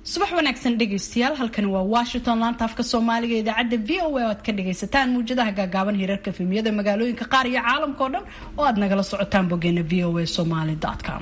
subax wanaagsan dhegaystayaal halkani waa washington laanta afka soomaaliga idaacadda v o a oo aad ka dhagaysataan muwjadaha gaagaaban hirarka fimiyada magaalooyinka qaar iyo caalamka oo dhan oo aad nagala socotaan bogeena v o a somaly com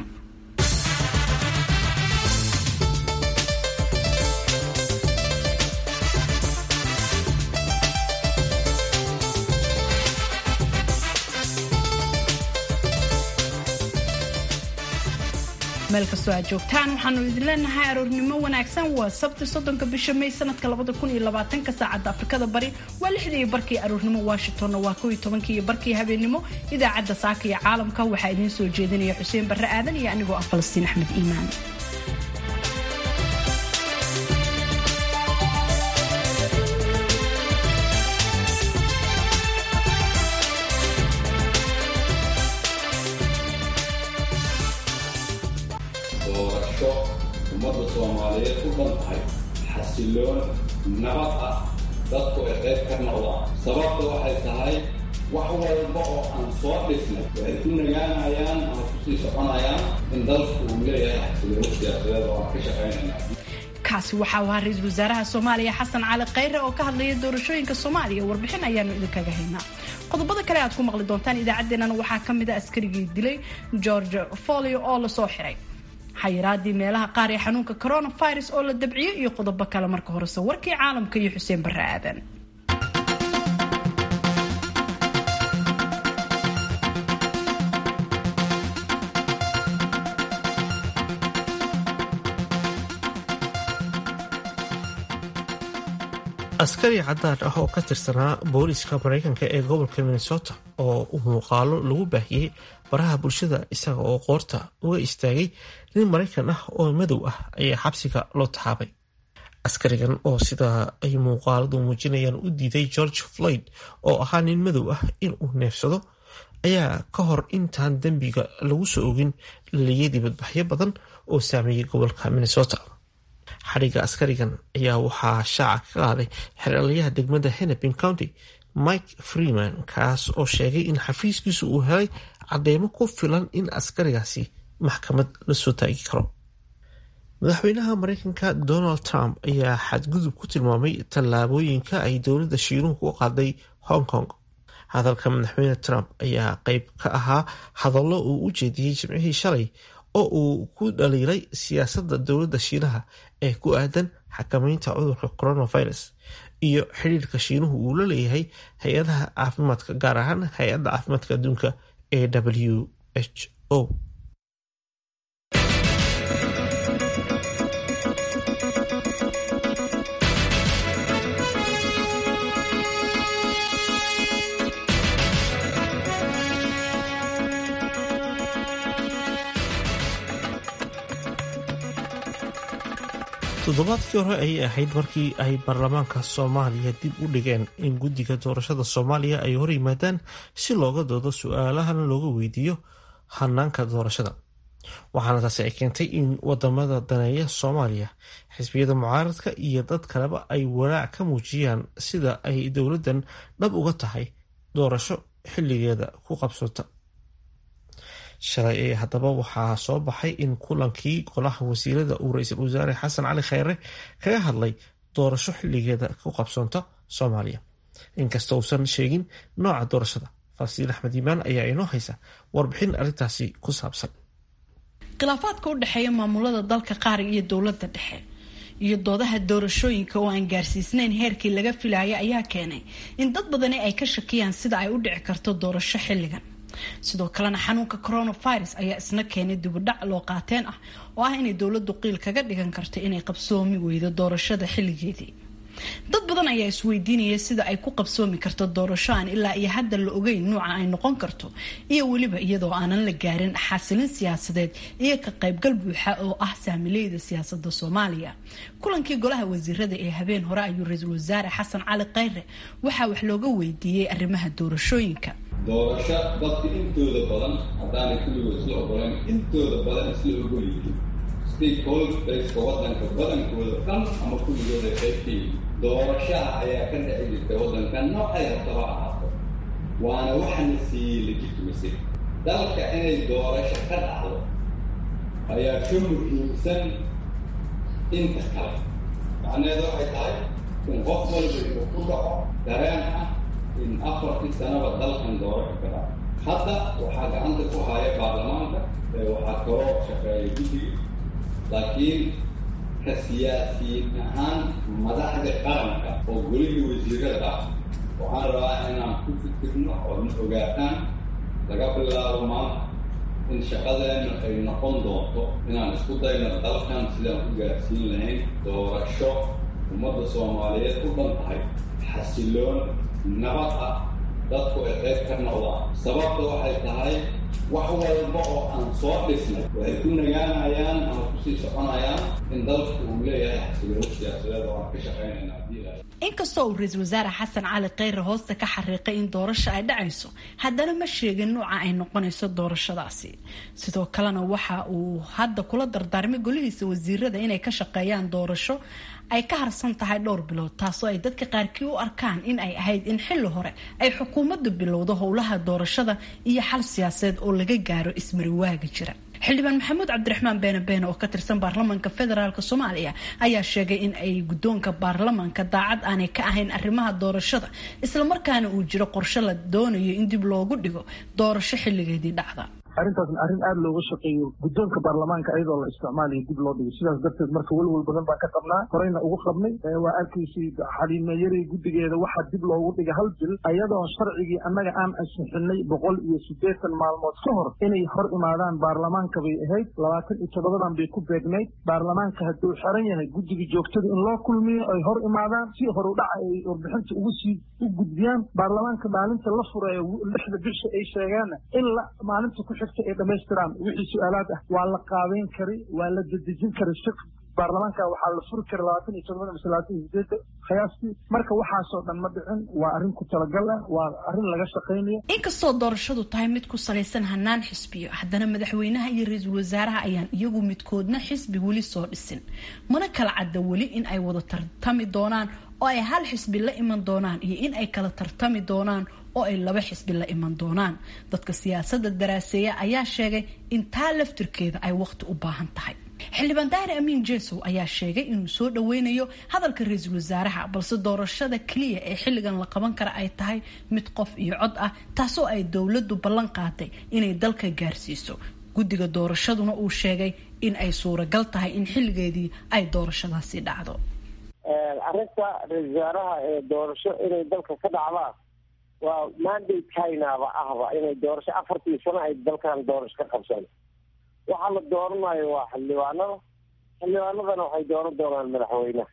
meel kastoo aad joogtaan waxaanu idin leenahay aroornimo wanaagsan waa sabti soddonka bisha may sanadka labada kun iyo labaatanka saacadda afrikada bari waa lixdii iyo barkii aroornimo washingtonna waa kow iyo tobankii iyo barkii habeenimo idaacadda saaka iyo caalamka waxaa idiin soo jeedinaya xuseen barre aadan iyo anigoo ah falastiin axmed iimaan doorasho ummadda soomaaliyeed u dhan tahay xasiloon nabad ah dadku ay qayb ka noqdaan sababta waxay tahay wax walba oo aan soo dhisnay waxay ku nagaanayaan ama kusii soconayaan in dalku uu leeyahay xasilooni siyaasadeed oo aan ka shaqaynayna kaasi waxaa u ahaa ra-iisul wasaaraha soomaaliya xasan cali khayre oo ka hadlaya doorashooyinka soomaaliya warbixin ayaanu idinkaga haynaa qodobada kale aad ku maqli doontaan idaacaddeenana waxaa ka mid a askarigii dilay george folio oo lasoo xiray xayiraadii meelaha qaar ee xanuunka coronavirus oo la dabciyey iyo qodobo kale marka horese warkii caalamka iyo xuseen barre aadan askari cadaan ah oo ka tirsanaa booliiska maraykanka ee gobolka minnesota oo uu muuqaalo lagu baahiyey baraha bulshada isaga oo qoorta uga istaagay nin maraykan ah oo madow ah ayaa xabsiga loo taxaabay askarigan oo sida ay muuqaaladu muujinayaan u diiday george floyd oo ahaa nin madow ah inuu neefsado ayaa ka hor intaan dembiga lagu soo ogin laliyay dibadbaxyo badan oo saameeyey gobolka minnesota xadhigga askarigan ayaa waxaa shaaca ka qaaday xeralayaha degmada hennepin county mike freeman kaas oo sheegay in xafiiskiisu uu helay cadeymo ku filan in askarigaasi maxkamad la soo taagi karo madaxweynaha mareykanka donald trump ayaa xadgudub ku tilmaamay tallaabooyinka ay dowladda shiinuhu ku qaaday hong kong hadalka madaxweyne trump ayaa qeyb ka ahaa hadallo uu u jeediyey jimcihii shalay oo uu ku dhaliilay siyaasadda dowladda shiinaha ee ku aadan xakameynta cudurka coronavirus iyo xidhiirka shiinuhu uu la leeyahay hay-adaha caafimaadka gaar ahaan hay-adda caafimaadka adduunka ee w h o toddobaadkii hore ayay ahayd markii ay baarlamaanka soomaaliya dib u dhigeen in guddiga doorashada soomaaliya ay hor yimaadaan si looga doodo su-aalahana looga weydiiyo hanaanka doorashada waxaana taasi ay keentay in wadamada daneeya soomaaliya xisbiyada mucaaradka iyo dad kaleba ay walaac ka muujiyaan sida ay dowladdan dhab uga tahay doorasho xilligeeda ku qabsota shalay ee haddaba waxaa soo baxay in kulankii golaha wasiirada uu ra-iisul wasaare xasan cali kheyre kaga hadlay doorasho xilligeeda ku qabsoonta soomaaliya inkasta uusan sheegin nooca doorashada falastiin axmed iimaan ayaa inoo haysa warbixin arrintaasi ku saabsan khilaafaadka u dhexeeya maamulada dalka qaar iyo dowladda dhexe iyo doodaha doorashooyinka oo aan gaarsiisnayn heerkii laga filaya ayaa keenay in dad badani ay ka shakiyaan sida ay u dhici karto doorasho xilligan sidoo kalena xanuunka coronavirus ayaa isna keenay dibudhac loo qaateen ah oo ah inay dowladdu qiil kaga dhigan karto inay qabsoomi weydo doorashada xilligeedii dad badan ayaa isweydiinaya sida ay ku qabsoomi karto doorasho aan ilaa iyo hadda la ogeyn nuuca ay noqon karto iyo weliba iyadoo aanan la gaarin xasilin siyaasadeed iyo ka qaybgal buuxa oo ah saamileyda siyaasada soomaaliya kulankii golaha wasiirada ee habeen hore ayuu ra-iisul wasaare xasan cali kheyre waxaa wax looga weydiiyey arrimaha doorashooyinka doorasho dadka intooda badan haddaanay kulligood isla ogolan intooda badan isla ogolyihiin stakeholderska waddanka badankooda dhan ama kulligooda qaybkii doorashaha ayaa ka dhici jirta waddanka noocay rabtaba ahaato waana waxana siiyey legitimacy dalka inay doorasho ka dhacdo ayaa ka muhiimsan inta kale macnaheedu waxay tahay in qof walba inuu ku dhaco dareen ah in afartii sanaba dalkan doorasho ka dhaco hadda waxaa gacanta ku haya baarlamaanka waxaa kaloo shaqeeya guddiga laakiin ka siyaasiyiin ahaan madaxda qaranka oo golihii wasiirada ah waxaan rabaa inaan ku fikirno oodna ogaataan laga bilaabo maanta in shaqadeena ay noqon doonto inaan isku dayno dalkan sidaan ku gaarsiin lahayn doorasho ummadda soomaaliyeed u dhan tahay xasiloon nabad ah dadku ay qayb ka noqdaan sababta waxay tahay wax walba oo aan soo dhisnay waxay ku nagaanayaan ama kusii soconayaan in dalku uu leeyahay xasilooni siyaasadeed oo aan ka shaqaynayna haddii ilahay inkastoo uu ra-iisul wasaare xasan cali kheyre hoosta ka xariiqay in doorasho ay dhacayso haddana ma sheegin nuuca ay noqonayso doorashadaasi sidoo kalena waxa uu hadda kula dardaarmay golihiisa wasiirada inay ka shaqeeyaan doorasho ay ka harsan tahay dhowr bilood taasoo ay dadka qaarkii u arkaan in ay ahayd in xilli hore ay xukuumaddu bilowdo howlaha doorashada iyo xal siyaasadeed oo laga gaaro ismariwaaga jira xildhibaan maxamuud cabdiraxmaan beene beene oo ka tirsan baarlamaanka federaalk soomaaliya ayaa sheegay in ay guddoonka baarlamaanka daacad aanay ka ahayn arrimaha doorashada islamarkaana uu jiro qorshe la doonayo in dib loogu dhigo doorasho xilligeedii dhacda arrintaasna arrin aada looga shaqeeyo guddoonka baarlamaanka iyadoo la isticmaalayo dib loo dhigo sidaas darteed marka welwel badan baan ka qabnaa horeyna ugu qabnay waa arkaysay xaliimayari guddigeeda waxaa dib loogu dhigay hal bil ayadoon sharcigii annaga aan ansixinay boqol iyo siddeetan maalmood ka hor inay hor imaadaan baarlamaanka bay ahayd labaatan iyo toddobadan bay ku beegnayd baarlamaanka hadduu xiran yahay guddigii joogtada in loo kulmiyo ay hor imaadaan si horudhaca ay warbixinta ugu sii u gudbiyaan baarlamaanka maalinta la fureeyo lixda bisha ay sheegaanna in la maalinta ku ay dhamaystiraan wixii su-aalaad ah waa la qaabeyn kari waa la dedejin kari si baarlamaanka waxaa la furi kara labaatan iyo todobada mise labaatan iyo sideeda qiyaastii marka waxaasoo dhan ma dhicin waa arrin ku talagal ah waa arrin laga shaqaynayo inkastoo doorashadu tahay mid ku salaysan hanaan xisbiyo haddana madaxweynaha iyo ra-iisul wasaaraha ayaan iyagu midkoodna xisbi weli soo dhisin mana kala cadda weli in ay wada tartami doonaan oo ay hal xisbi la iman doonaan iyo in ay kala tartami doonaan oo ay laba xisbi la iman doonaan dadka siyaasadda daraaseeya ayaa sheegay in taa laftirkeeda ay waqti u baahan tahay xildhibaan daahir amiin jesow ayaa sheegay inuu soo dhaweynayo hadalka ra-iisul wasaaraha balse doorashada keliya ee xilligan la qaban kara ay tahay mid qof iyo cod ah taasoo ay dowladdu ballan qaaday inay dalka gaarsiiso guddiga doorashaduna uu sheegay in ay suuragal tahay in xilligeedii ay doorashadaasi dhacdo arrinta ra-isul wasaaraha ee doorasho inay dalka ka dhacdaan waa mandate chinaaba ahba inay doorasho afartii sano ay dalkan doorasho ka qabsan waxaa la dooranayo waa xildhibaanada xildhibaanadana waxay dooran doonaan madaxweynaha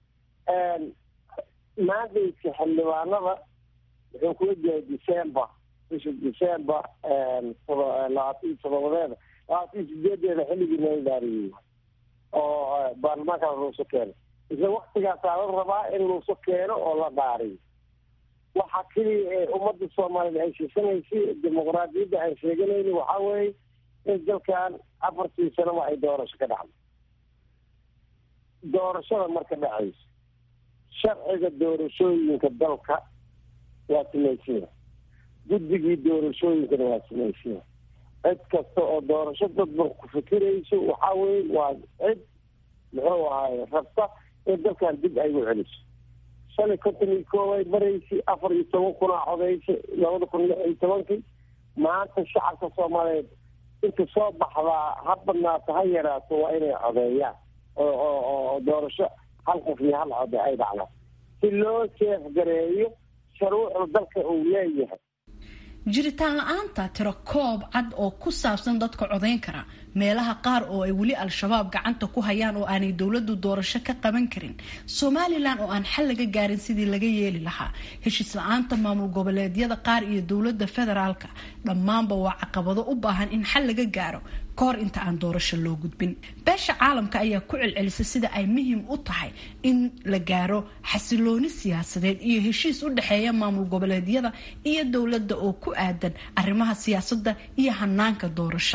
mandate-ka xildhibaanada wuxuu kula jiray december bisha december labaatan iyo todobadeeda labaatan iyo sideedeeda xilligii nala dhaariyey oo baarlamaanka luuso keeno isla waktigaasaa la rabaa in luuso keeno oo la dhaariyo waxa keliya ee ummadda soomaaliyeed ay sheesanaysay dimuqraadiyadda aan sheeganayni waxaa weeye in dalkan afartii sanaba ay doorasho ka dhacdo doorashada marka dhacayso sharciga doorashooyinka dalka waa samaysanya guddigii doorashooyinkana waa samaysanya cid kasta oo doorasho dadban ku fikirayso waxaa weye waa cid muxuu ahaay rabta in dalkan dib ay u celiso shan iyo konton iyo koob ay maraysay afar iyo toban kunaa codaysay labada kun lix iyo tobankii maanta shacabka soomaaliyeed inta soo baxdaa ha badnaato ha yaraato waa inay codeeyaan oo oo oo doorasho hal qof iyo hal code ay dhacdaan si loo jeefgareeyo sharuucda dalka uu leeyahay jiritaan la-aanta tiro koob cad oo ku saabsan dadka codayn kara meelaha qaar oo ay weli al-shabaab gacanta ku hayaan oo aanay dowladu doorasho ka qaban karin somalilan oo aan xal laga gaarin sidii laga yeeli lahaa heshiis la-aanta maamul goboleedyada qaar iyo dowlada federaalka dhammaanba waa caqabado u baahan in xal laga gaaro kahor inta aan doorasho loo gudbin beesha caalamka ayaa ku celcelisay sida ay muhiim u tahay in la gaaro xasilooni siyaasadeed iyo heshiis u dhexeeya maamul goboleedyada iyo dowladda oo ku aadan arrimaha siyaasadda iyo hanaanka doorashada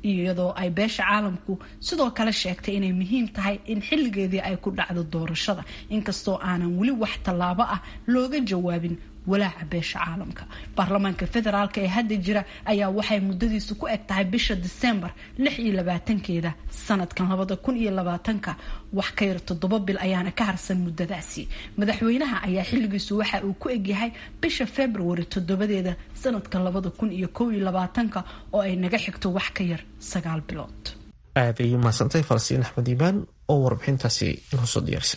iyadoo ay beesha caalamku sidoo kale sheegtay inay muhiim tahay in xilligeedii ay ku dhacdo doorashada inkastoo aanan weli wax tallaabo ah looga jawaabin walaaca beesha caalamka baarlamaanka federaalk ee hadda jira ayaa waxay muddadiisu ku eg tahay bisha disembar lix iyo labaatankeeda sanadkan labada kun iyo labaatanka wax ka yar toddoba bil ayaana ka harsan muddadaasi madaxweynaha ayaa xilligiisu waxa uu ku egyahay bisha februari toddobadeeda sanadkan labada kun iyo kow iyo labaatanka oo ay naga xigto wax ka yar sagaal bilood aad ayay mahadsantahay falasiin axmed iimaan oo warbixintaasi inoo soo diyaarisay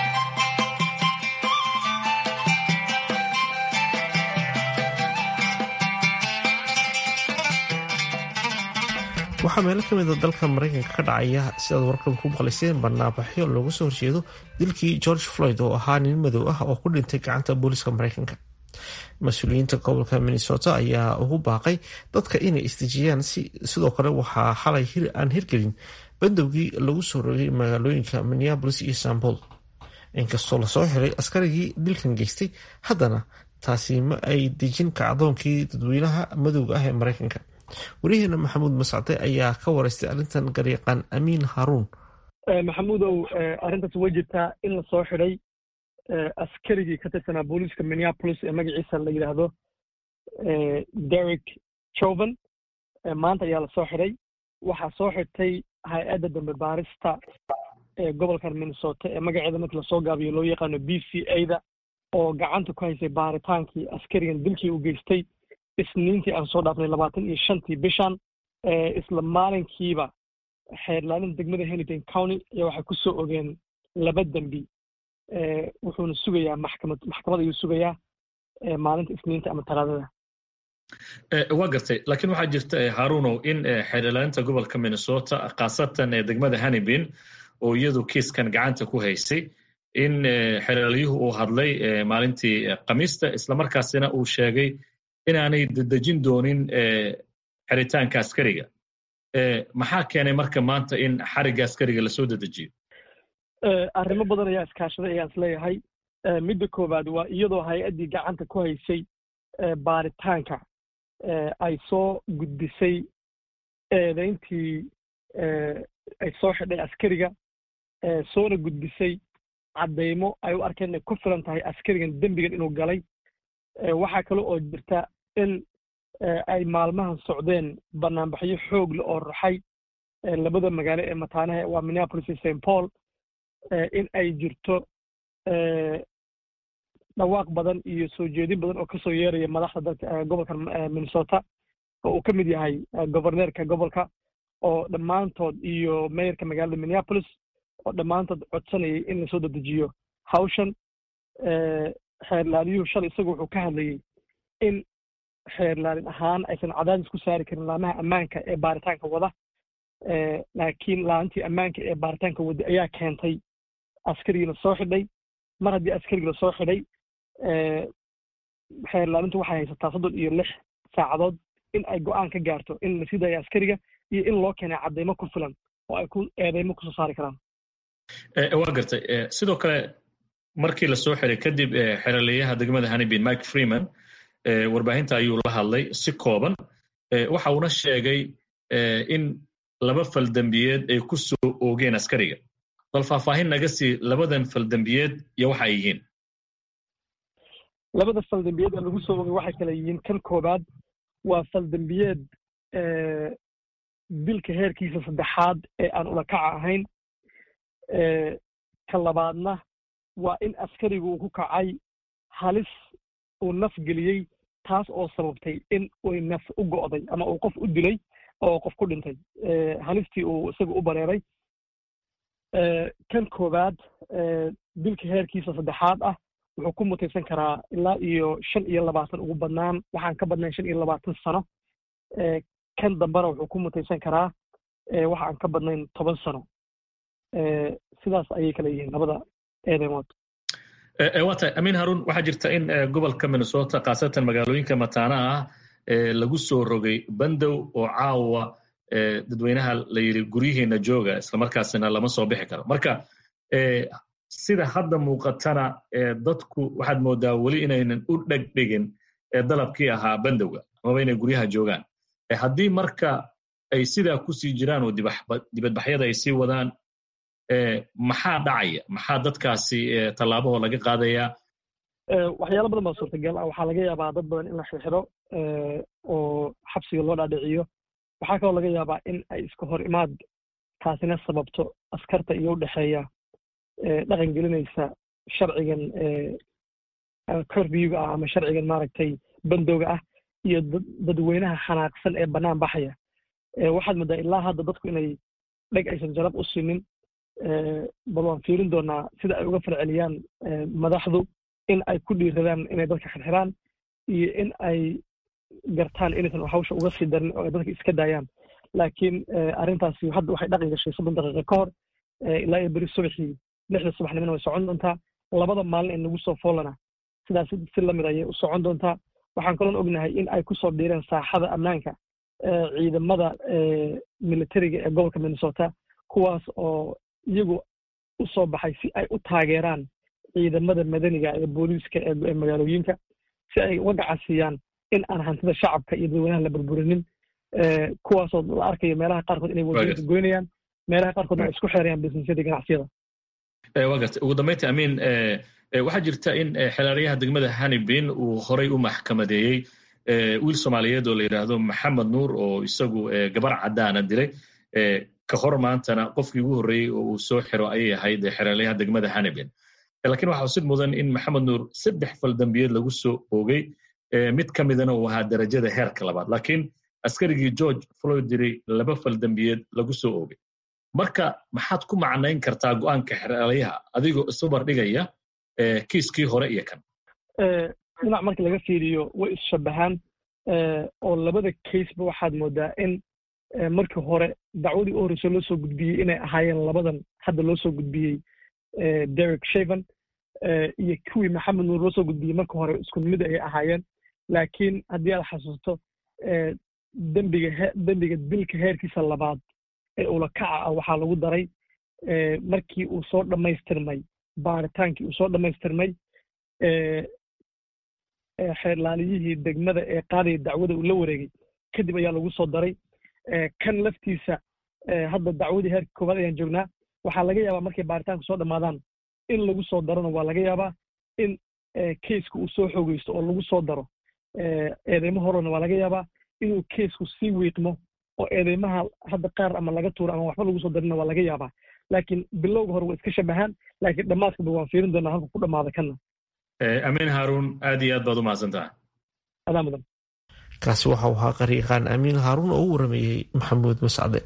waxaa meelo ka mida dalka maraykanka ka dhacaya sidaad warkan ku maqlayseen barnaabaxyo looga soo horjeedo dilkii george floyd oo ahaa nin madow ah oo ku dhintay gacanta booliiska maraykanka mas-uuliyiinta gobolka minnesota ayaa ugu baaqay dadka inay isdejiyaan sidoo kale waxaa xalay aan hirgelin bandowgii lagu soo rogay magaalooyinka minneabolis iyo sambol inkastoo lasoo xiray askarigii dilkan geystay haddana taasi ma ay dejin kacdoonkii dadweynaha madowga ah ee maraykanka wariyaheena maxamuud mascade ayaa ka wareystay arrintan garyaqaan amiin haruun maxamuudow arrintaas way jirtaa in la soo xidhay askarigii ka tirsanaa booliiska minneapolis ee magaciisa la yidhaahdo derek joven maanta ayaa la soo xidhay waxaa soo xidhtay hay-adda dambe baarista ee gobolkan minnesota ee magaceeda markii lasoo gaabiyo loo yaqaano b c a da oo gacanta ku haysay baaritaankii askarigan dilkii u geystay isniintii aan soo dhaafnay labaatan iyo shantii bishan isla maalinkiiba xeerlaalin degmada hennington county ayaa waxay ku soo ogeen laba dembi wuxuuna sugayaa maxkamad maxkamad ayuu sugayaa maalinta isniinta ama talaadada waa gartay laakiin waxaa jirta haruunow in xeerlaalinta gobolka minnesota khaasatan ee degmada hannibin oo iyadu kiiskan gacanta ku haysay in xeerlaalyuhu uu hadlay maalintii khamiista islamarkaasina uu sheegay inaanay dedejin doonin xiritaanka askariga maxaa keenay marka maanta in xarigga askariga lasoo dedejiyo arrimo badan ayaa iskaashaday ayaan isleeyahay midda koowaad waa iyadoo hay-addii gacanta ku haysay baaritaanka ay soo gudbisay eedayntii ay soo xidhay askariga soona gudbisay caddaymo ay u arkeen inay ku filan tahay askarigan dembigan inuu galay waxaa kale oo jirta in ay maalmahan socdeen banaanbaxyo xoog le oo raxay labada magaalo ee mataanaha waa minneapolis iyo st paul in ay jirto dhawaaq badan iyo soo jeedin badan oo kasoo yeeraya madaxda dalka gobolka minnesota oo uu ka mid yahay governeerka gobolka oo dhammaantood iyo meyorka magaalada minneapolis oo dhammaantood codsanayay in lasoo dedejiyo hawshan xeerlaaliyuhu shalay isagu wuxuu ka hadlayey in xeerlaalin ahaan aysan cadaadis ku saari karin laamaha ammaanka ee baaritaanka wada laakiin laaantii ammaanka ee baaritaanka wada ayaa keentay askarigii la soo xidhay mar haddii askarigii lasoo xidhay xeerlaalintu waxay haysataa soddon iyo lix saacadood in ay go-aan ka gaarto in la sii daayo askariga iyo in loo keenay caddaymo ku filan oo ay ku eedeymo kusoo saari karaan waa gartay sidoo kale markii lasoo xiray kadib xeraleeyaha degmada hannibin mike freeman warbaahinta ayuu la hadlay si kooban waxa uuna sheegay in laba faldembiyeed ay ku soo oogeen askariga bal faahfaahin naga sii labadan faldembiyeed iyo waxa ay yihiin labada faldembiyeed ee lagu soo oogay waxay kale yihiin kan koobaad waa faldembiyeed dilka heerkiisa saddexaad ee aan ulakaca ahayn ka labaadna waa in askarigu uu ku kacay halis uu naf geliyey taas oo sababtay in uy naf u go'day ama uu qof u dilay oo qof ku dhintay halistii uu isaga u bareeray kan koowaad dilka heerkiisa saddexaad ah wuxuu ku mutaysan karaa ilaa iyo shan iyo labaatan ugu badnaan waxaan ka badnayn shan iyo labaatan sano kan dambena wuxuu ku mutaysan karaa waxa aan ka badnayn toban sano sidaas ayay kala yihiin labada eedemood waa tahay amiin haruun waxaa jirta in gobolka minnesota khaasatan magaalooyinka mataanaha ah lagu soo rogay bandow oo caawa dadweynaha la yidhi guryihiina jooga islamarkaasina lama soo bixi karo marka sida hadda muuqatana dadku waxaad moodaa weli inaynan u dhegdhigin dalabkii ahaa bandowga amaba inay guryaha joogaan haddii marka ay sidaa kusii jiraan oo dibadbaxyada ay sii wadaan maxaa dhacaya maxaa dadkaasi tallaabahoo laga qaadayaa waxyaalo badan baa suurtagal ah waxaa laga yaabaa dad badan in la xirxiro oo xabsiga loo dhaadhiciyo waxaa kaloo laga yaabaa in ay iska hor imaad taasina sababto askarta iyo udhexeeya dhaqan gelinaysa sharcigan corbyuga ah ama sharcigan maaragtay bandowga ah iyo dadweynaha xanaaqsan ee bannaan baxaya waxaad moodaa ilaa hadda dadku inay dheg aysan jarab u sinin bal waan fiirin doonaa sida ay uga falceliyaan madaxdu in ay ku dhiiradaan inay dadka xirxiraan iyo in ay gartaan inaysan hawsha uga sii darin oo ay dadka iska daayaan laakiin arrintaasi hadda waxay dhaqan gashay soddon daqiiqa ka hor ilaa iyo beri subaxii lixda subaxnimona way socon doontaa labada maalin ee nagu soo foolana sidaas si lamid ayay u socon doontaa waxaan kaloon ognahay in ay kusoo dhiireen saaxada ammaanka ciidamada militariga ee gobolka minnesota kuwaas oo iyagu u soo baxay si ay u taageeraan ciidamada madaniga ee booliiska ee magaalooyinka si ay uga gacasiiyaan in aan hantida shacabka iyo dadweynaha la burburinin kuwaasoo la arkayo meelaha qaarkood inay wadooyinka goynayaan meelaha qaarkoodna ay isku xeerayaan businessyada ganacsiyada waa gartay ugu dambeynta amiin waxaa jirta in xeelarayaha degmada hanibin uu horay u maxkamadeeyey wiil soomaaliyeed oo la yidhaahdo maxamed nuur oo isagu gabar caddaana dilay ka hor maantana qofkii ugu horreeyey oo uu soo xiro ayay ahayd xeelarayaha degmada hanibin lakiin waxaa usid mudan in maxamed nuur saddex faldambiyeed lagu soo oogay mid ka midana uu ahaa darajada heerka labaad laakiin askarigii george floyd diray laba faldambiyeed lagu soo oogay marka maxaad ku macnayn kartaa go'aanka xeelarayaha adigoo isbabar dhigaya kiiskii hore iyo kan dhinac marka laga fiiriyo way isshabahaan oo labada caseba waxaad moodaa in markii hore dacwadii u horreysay loo soo gudbiyey inay ahaayeen labadan hadda loo soo gudbiyey derek shaven iyo kuwii maxamed nuur loo soo gudbiyey marka hore isku mid ayay ahaayeen laakiin haddii aad xasuusto dembiga dembiga dilka heerkiisa labaad ee ulakaca ah waxaa lagu daray markii uu soo dhammaystirmay baaritaankii uu soo dhammaystirmay xeerlaaliyihii degmada ee qaadaya dacwada uu la wareegay kadib ayaa lagu soo daray kan laftiisa hadda dacwadii heerka koowaad ayaan joognaa waxaa laga yaabaa markay baaritaanku soo dhammaadaan in lagu soo darona waa laga yaabaa in keiska uu soo xoogeysto oo lagu soo daro eedeymo horena waa laga yaabaa inuu keisku sii wiiqmo oo eedeymaha hadda qaar ama laga tuuro ama waxba lagu soo darina waa laga yaabaa laakiin bilowga hore waa iska shabahaan laakiin dhammaadkaba waan fiirin doonaa halka ku dhammaada kanna amiin haaruun aad iyo aad baad u mahadsantaha adaa mudan kaasi waxa uu ahaa qariiqaan amiin haaruun oo u warameeyey maxamuud mascade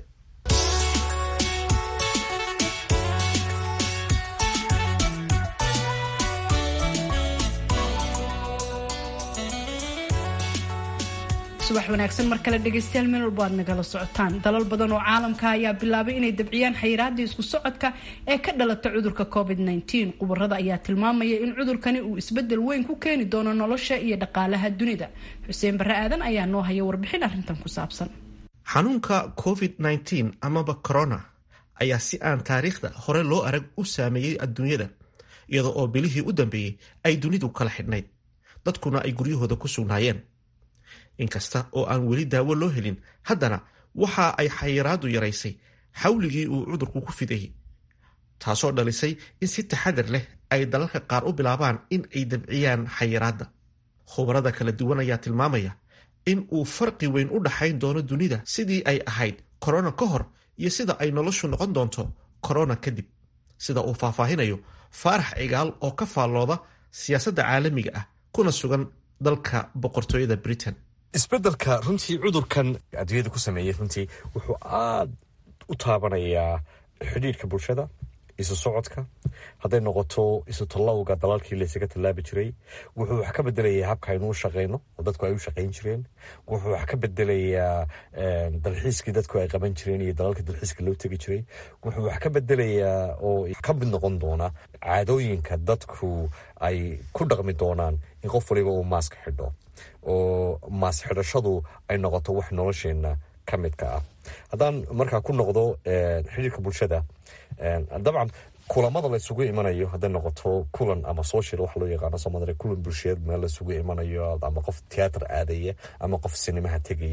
subax wanaagsan mar kale dhegaystayaal meel walba aad nagala socotaan dalal badan oo caalamka ayaa bilaabay inay dabciyaan xayiraadii isku socodka ee ka dhalata cudurka covid -19 khubarada ayaa tilmaamaya in cudurkani uu isbedel weyn ku keeni doono nolosha iyo dhaqaalaha dunida xuseen barre aadan ayaa noo haya warbixin arrintan ku saabsan xanuunka covid -19 amaba corona ayaa si aan taariikhda hore loo arag u saameeyey adduunyada iyadoo oo bilihii u dambeeyey ay dunidu kala xidhnayd dadkuna ay guryahooda ku sugnaayeen inkasta oo aan weli daawo loo helin haddana waxa ay xayiraadu yaraysay xawligii uu cudurku ku fidayay taasoo dhalisay in si taxadar leh ay dalalka qaar u bilaabaan in ay dabciyaan xayiraadda khubarada kala duwan ayaa tilmaamaya in uu farqi weyn u dhaxayn doono dunida sidii ay ahayd korona ka hor iyo sida ay noloshu noqon doonto korona kadib sida uu faahfaahinayo faarax cigaal oo ka faallooda siyaasadda caalamiga ah kuna sugan dalka boqortooyada britain isbeddelka runtii cudurkan adduunyada ku sameeyey runtii wuxuu aada u taabanayaa xidhiirhka bulshada isu socodka hadday noqoto isu tallawga dalalkii laysaga tallaabi jiray wuxuu wax ka bedelayaa habka aynu u shaqayno oo dadku ay u shaqayn jireen wuxuu wax ka bedelayaa dalxiiskii dadku ay qaban jireen iyo dalalka dalxiiska loo tegi jiray wuxuu wax ka bedelayaa oo ka mid noqon doona caadooyinka dadku ay ku dhaqmi doonaan in qof waliba uu maaska xidho oo maas xidhashadu ay noqoto wax nolosheenna ka midka ah haddaan markaa ku noqdo xidhiirka bulshada dabcan kulamada laysugu imanayo hadday noqoto kulan ama social waxa loo yaqaano soomaalia kulan bulsheed meel laysugu imanayo ama qof tiyaatar aadaya ama qof sinimaha tegaya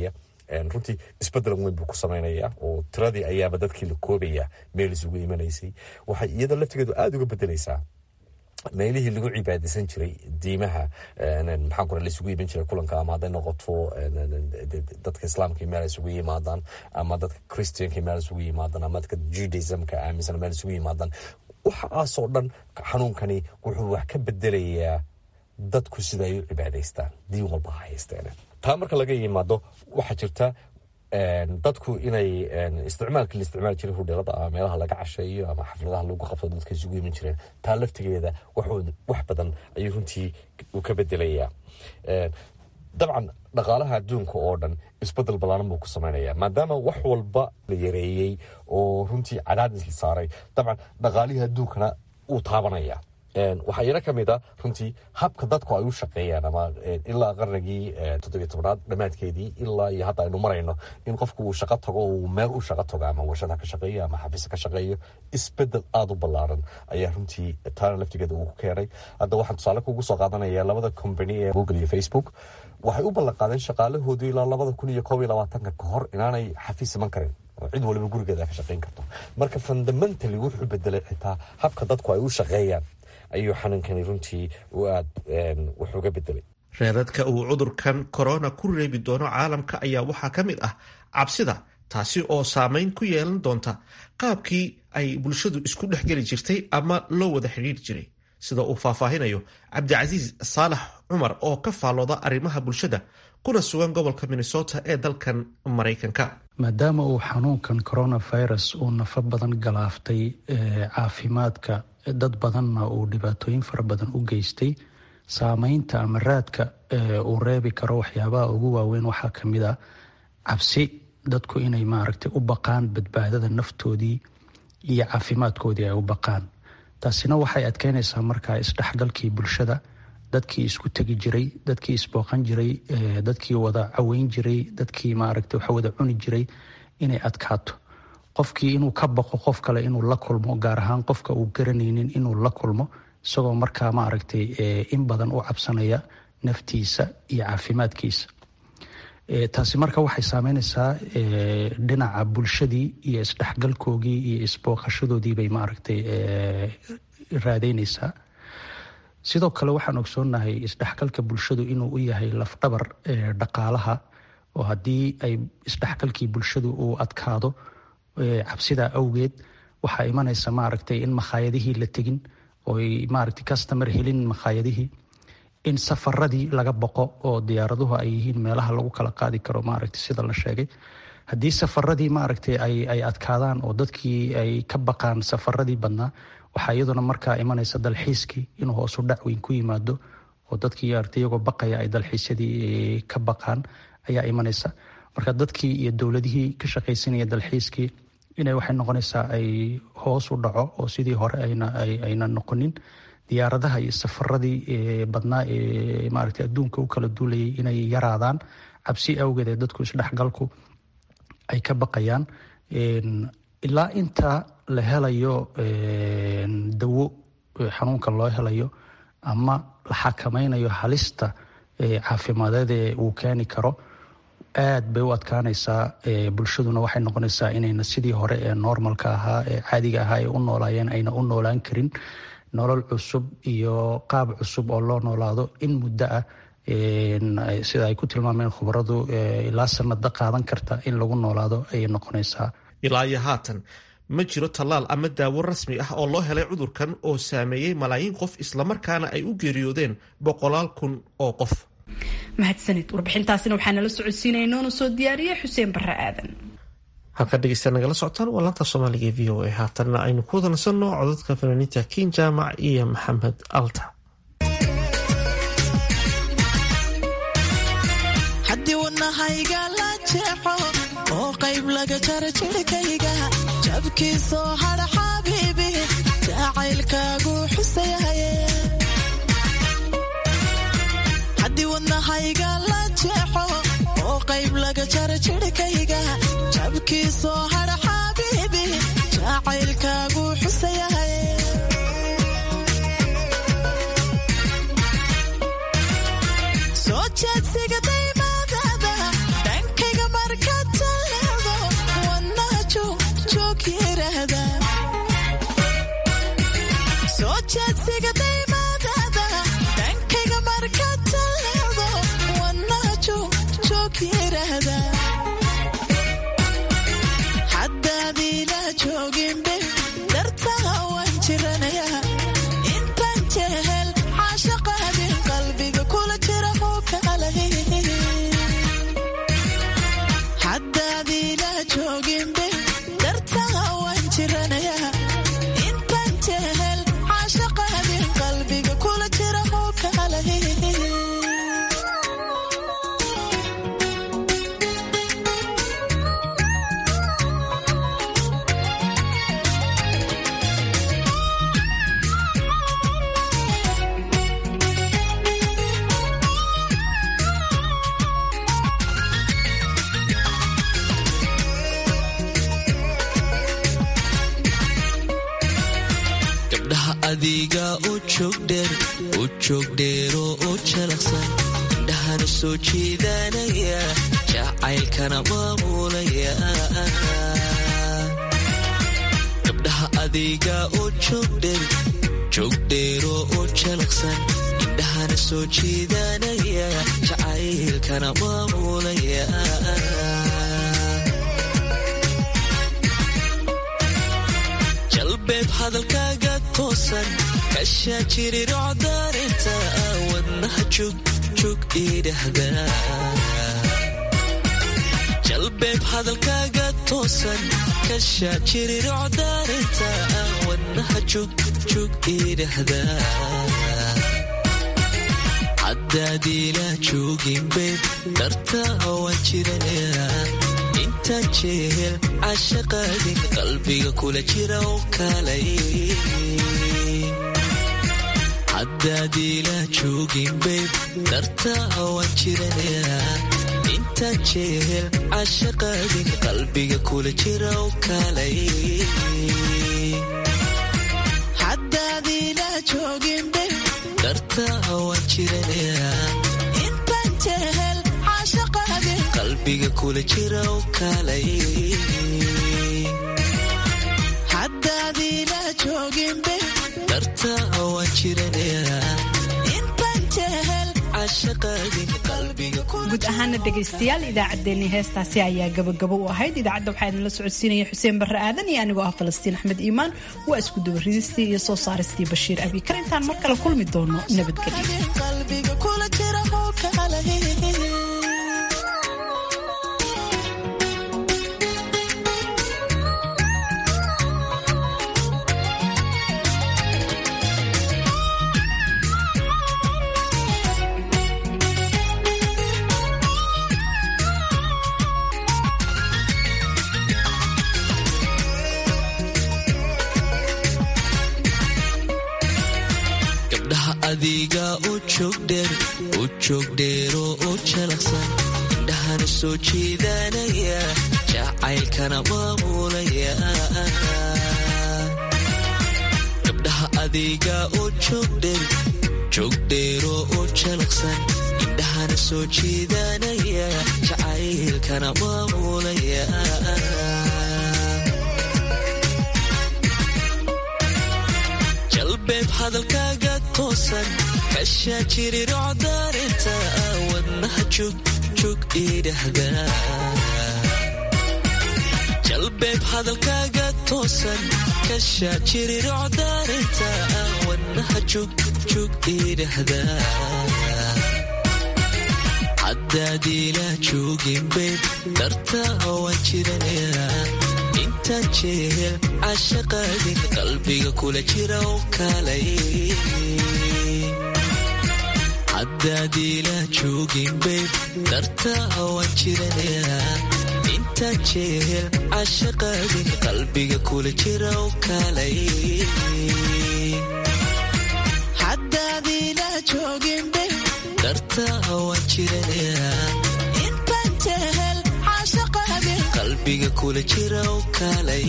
runtii isbedelan weyn buu ku sameynaya oo tiradii ayaaba dadkii la koobaya meel isugu imanaysay waxay iyada laftigeedu aada uga bedeleysaa meelihii lagu cibaadeysan jiray diimaha maxaan ku laisugu iman jiray kulanka ama hadday noqoto dadka islaamka meel isugu yimaadaan ama dadka christianka meel isugu yimaadaan ama dadka judaismka aaminsan meel isugu yimaadaan waxaasoo dhan xanuunkani wuxuu wax ka bedelayaa dadku sida ay u cibaadaystaan diin walba ha haysteen taa marka laga yimaado waxaa jirta dadku inay isticmaalkii la isticmaali jiray hudheelada ama meelaha laga casheeyo ama xafladaha lagu qabto dadka isugu iman jireen taa laftigeeda wax badan ayuu runtii uu ka bedelayaa dabcan dhaqaalaha adduunka oo dhan isbedel ballaaran buu ku sameynaya maadaama wax walba la yareeyey oo runtii cadaadis la saaray dabcan dhaqaalihii adduunkana uu taabanaya waxaa iyana ka mid a runtii habka dadku ay u shaqeeyaan ama ilaa qarnigii toddobiy tobnaad dhammaadkeedii ilaa iyo hadda aynu marayno in qofku uu shaqo tago uu meel u shaqo tago ama warshada ka shaqeeyo ama xafiis ka shaqeeyo isbedel aada u ballaaran ayaa runtii taana laftigeeda uu ku keenay hadda waxaan tusaale kugu soo qaadanaya labada company ee google iyo facebook waxay u ballan qaadeen shaqaalahoodu ilaa labada kun iyo koob iyo labaatanka ka hor inaanay xafiis iman karin cid waliba gurigeeda ka shaqeyn karto marka fundamentally wuxuu bedelay xitaa habka dadku ay u shaqeeyaan ayuu xanuunkani runtii u aad wax uga bedelay reeradka uu cudurkan korona ku reebi doono caalamka ayaa waxaa ka mid ah cabsida taasi oo saameyn ku yeelan doonta qaabkii ay bulshadu isku dhexgeli jirtay ama loo wada xidhiiri jiray sida uu faahfaahinayo cabdicasiis saalax cumar oo ka faallooda arrimaha bulshada kuna sugan gobolka minnesota ee dalkan maraykanka maadaama uu xanuunkan coronavirus uu nafo badan galaaftay caafimaadka dad badanna uu dhibaatooyin fara badan u geystay saameynta ama raadka uu reebi karo waxyaabaha ugu waaweyn waxaa ka mid a cabsi dadku inay maaragtay u baqaan badbaadada naftoodii iyo caafimaadkoodii ay u baqaan taasina waxay adkeynaysaa markaa isdhexgalkii bulshada dadkii isku tegi jiray dadkii isbooqan jiray dadkii wada caweyn jiray dadkii maaragtay wax wada cuni jiray inay adkaato qofkii inuu ka baqo qof kale inuu la kulmo gaar ahaan qofka uu garanaynin inuu la kulmo isagoo markaa maaragtay in badan u cabsanaya naftiisa iyo caafimaadkiisa taasi marka waxay saameynaysaa dhinaca bulshadii iyo isdhexgalkoogii iyo isbooqashadoodii bay maaragtay raadeynaysaa sidoo kale waxaan ogsoonnahay isdhexgalka bulshadu inuu u yahay lafdhabar dhaqaalaha oo haddii ay isdhexgalkii bulshadu uu adkaado cabsidaa awgeed waxaa imanaysa maaragtay in makhaayadihii la tegin ooy maaragtay customer helin makhaayadihii in safaradii laga boqo oo diyaaraduhu ay yihiin meelaha lagu kala qaadi karo maaragtay sida la sheegay haddii safaradii maaragtay ay adkaadaan oo dadkii ay ka baqaan safaradii badnaa waxaa iyaduna markaa imanaysa dalxiiskii inuu hoosu dhac weyn ku yimaado oo dadkii maaragtay iyagoo baqaya ay dalxiisyadii ka baqaan ayaa imanaysa marka dadkii iyo dowladihii ka shaqaysanaya dalxiiskii inay waxay noqonaysaa ay hoos u dhaco oo sidii hore ayna noqonin diyaaradaha iyo safaradii badnaa ee maaragtay adduunka u kala duulayay inay yaraadaan cabsi awgeed ee dadku isdhexgalku ay ka baqayaan ilaa inta la helayo dawo xanuunka loo helayo ama la xakamaynayo halista caafimadeed ee uu keeni karo aad bay u adkaanaysaa bulshaduna waxay noqonaysaa inayna sidii hore ee normalka ahaa ee caadiga ahaa ay u noolaayeen ayna u noolaan karin nolol cusub iyo qaab cusub oo loo noolaado in muddo ah sida ay ku tilmaameen khubaradu ilaa sanada qaadan karta in lagu noolaado ayay noqonaysaa ilaa iyo haatan ma jiro tallaal ama daawo rasmi ah oo loo helay cudurkan oo saameeyey malaayiin qof islamarkaana ay u geeriyoodeen boqolaal kun oo qof mahadsanid warbixintaasina waxaa nala socodsiinaya noona soo diyaariyey xuseen barre aadan halkaa dhegeysta nagala socotaan waa laanta soomaaliga e v o a haatanna aynu ku wadansano codadka fanaaniinta kiin jaamac iyo maxamed alta haddii wadnahayga la jeexo oo qayb laga jara jirhkayga jabkiisoo hadha xabiibi jacaylkaagu xusayahaye haddii wadnahayga la jeexo oo qayb laga jara jirhkayga jabkiisoo hadha xabiibi jacaylkaagu xusayahaye soo jeedsiga daymaadada dhankayga marka yiraahda soo jeedsiga daymadada dhankayga markaad taleedo wadnaha joog joog yiraahda haddaad ila jooginbe dartaha waan jiranayaa intaan jehel caashaqaadin qalbiga kula jira huu kalahi haddaad ila jooginbe dartaha waan jiranayaa intaan jehel caashaqaadin qalbiga kula jira huu kalahi gabdhaha adiga u joogdheer u joogdheero u jalaqsan indhahana soo jiidanaya jacaylkana maamulaya gabdhaha adiga u joogdheer joogdheero u jalaqsan indhahana soo jiidanaya jacaylkana maamulaya jalbeeb hadalkaaga toosan kashaa jirirocdarinta wadnaha jugjug idhahda jalbeeb hadalkaaga toosan kashaa jirirocdarinta wadnaha jugjug idhahda haddaad ila joogin beeb darta waan jiranayaa intaan jehel cashaqaadin qalbiga kula jira oo kalay haddaad ila joogin beeb darta waan jiranayaa intaan jehel cashaqaadin qalbiga kula jira oo kalay haddaad ila jooginbe darta waan jiranayaa intaan jehel caashaqaadin qalbiga kula jira oo kalay haddaad ila jooginbe darta waan jiranayaa intaan jehel cashaqaadin qalbiga guud ahaana dhegaystayaal idaacaddeenii heestaasi ayaa gabagabo u ahayd idaacadda waxaa idinla socodsiinaya xuseen barre aadan iyo anigoo ah falastiin axmed iimaan waa isku dabaridistii iyo soo saaristii bashiir abikar intaan mar kale kulmi doono nabadgelyo qalbiga kula jira huu kalahi gabdhaha adiga u joogdheer u joogdheero u jalaqsan indhahana soo jiidanaya jacaylkana maamulaya gabdhaha adiga u joogdheer joogdheero u jalaqsan indhahana soo jiidanaya jacaylkana maamulaya jalbeeb hadalkaaga toosan kashaa jirirocdarinta wadnaha jugjug idhahda jalbeeb hadalkaaga toosan kashaa jirirocdarinta wadnaha jugjug idhahda haddaad ila joogin beeb darta waan jiranayaa intaan jehel cashaqaadin qalbiga kula jira oo kalay haddaad ila joogin beeb darta waan jiranayaa intaan jehel cashaqaadin qalbiga kula jira oo kalay haddaad ila jooginbe darta waan jiranayaa intaan jehel caashaqaadin qalbiga kula jira oo kalay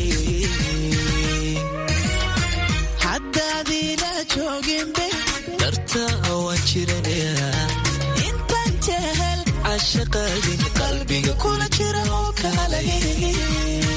haddaad ila jooginbe darta waan jiranayaa intaan jehel cashaqaadin qalbiga kula jira oo kalahi